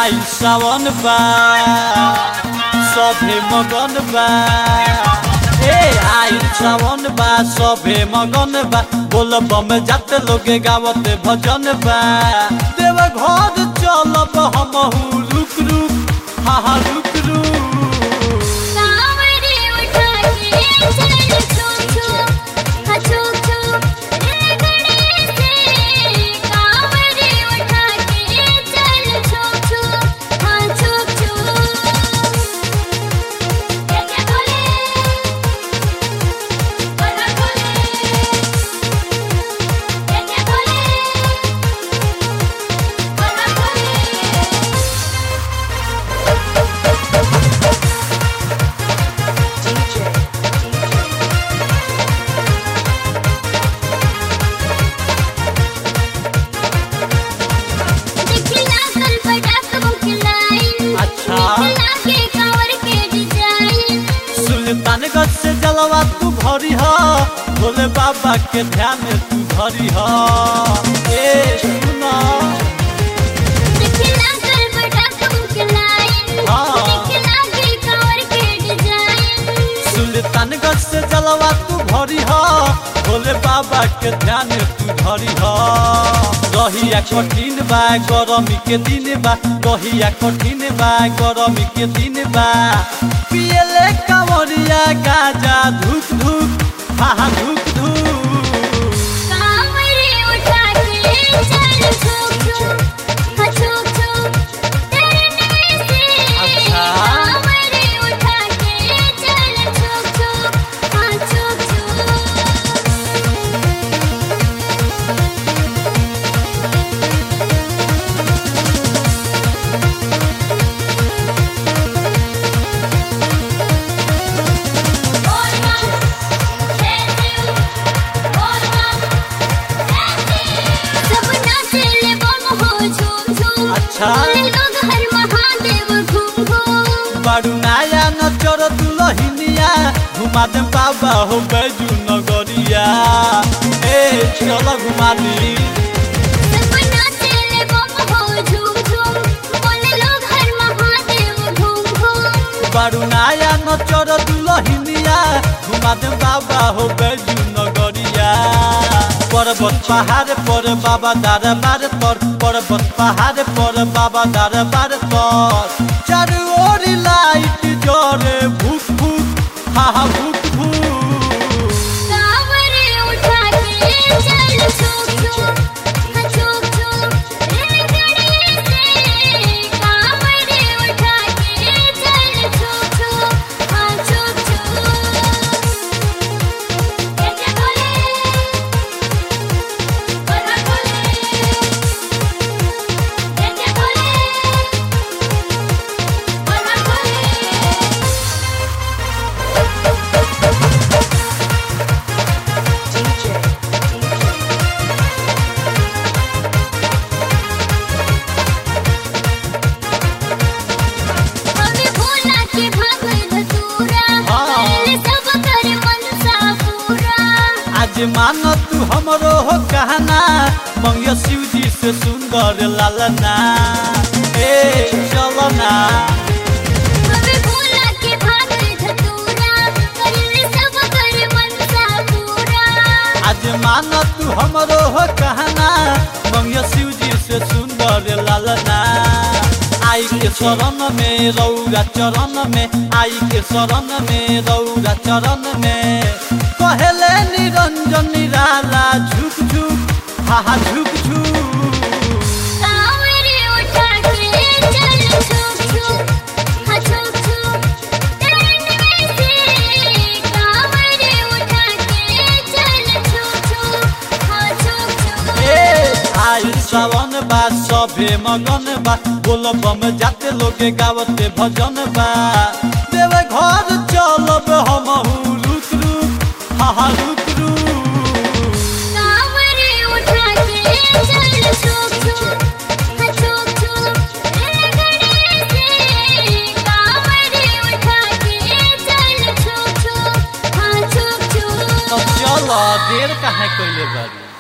आई सावन बा सभे मगन बा ए आई सावन बा सभे मगन बा बोल बम जाते लोगे गावते भजन बा देव घर चलब हमहू रुक रुक हा हा रुक रुक कांवरे उठा के चल छुप छुप हाँ छुप छुप रे गणेश कांवरे उठा के चल छुप छुप हाँ छुप छुप क्या क्या बोले बोला बोले क्या क्या बोले बोला बोले दिखला कल पटाख मुखलाई अच्छा। दिखला के कांवर के डिजाइन सुल्तानगंज से जलवा तू भरी ह भोले बाबा के ध्यान तू धरी ह ए सुना दिखला कल पटाख मुखलाई हाँ। दिखला के कांवर के डिजाइन सुल्तानगंज से जलवा तू भरी ह भोले बाबा के ध्यान तू धरी ह रहिया कठिन बा गरमी के दिन बा रहिया कठिन बा गरमी के दिन बा पियले कंवरिया गाजा धूप धूप हा हा धूप धूप कांवरे उठा के चल छुप छुप हाँ छुप छुप डरने से अच्छा। कांवरे उठा के चल छुप छुप हाँ छुप छुप सब नाचेले बम हो झूम झूम अच्छा। बोले लोग हर महादेव घूम घूम बारू नाया न चोर दुलहिनिया घुमा दे बाबा हो बैजू नगरिया ए चल घुमा दी सब नाचेले बम हो झूम झूम बोले लोग हर महादेव घूम घूम बारू नाया न चोर दुलहिनिया घुमा दे बाबा हो बैजू नगरिया पर्वत पहाड़ पर बाबा दरबार पर पर्वत पहाड़ पर बाबा दरबार पर चारू ओर लाइट जरे भूख भूख हा हा भूख भूख कांवरे उठा के चल छुप छुप हाँ छुप छुप रे गणेश कांवरे उठा के चल छुप छुप हाँ छुप छुप क्या क्या बोले बोला बोले क्या क्या बोले बोला बोले हमें भोला के भाग धतूरा हाँ। पहले सब कर मनसा पूरा आज मान तू हमरो हो कहना मंगियो शिव जी से सुंदर लालना ए चलना हमें भोला के भाग धतूरा पहले सब कर मनसा पूरा आज मान तू हमरो हो कहना मंगियो शिव जी से सुंदर लालना आई के शरण में रौरा चरण में आई के शरण में रौरा चरण में कहले निरंजन निराला झुक झुक हा हा झुक झुक कांवरे उठा के चल छुप छुप हाँ छुप छुप डरने से कांवरे उठा के चल छुप छुप हाँ छुप छुप ए आई सावन बा सभे मगन बा बोल बम जाते लोगे गावते भजन बा देव घर चलब हमहू रुक रुक हा हा रुक रुक कांवरे उठा के चल छुप छुप हाँ छुप छुप रे गणेश कांवरे उठा के चल छुप छुप हाँ छुप छुप तो चल देर काहे कइले बारी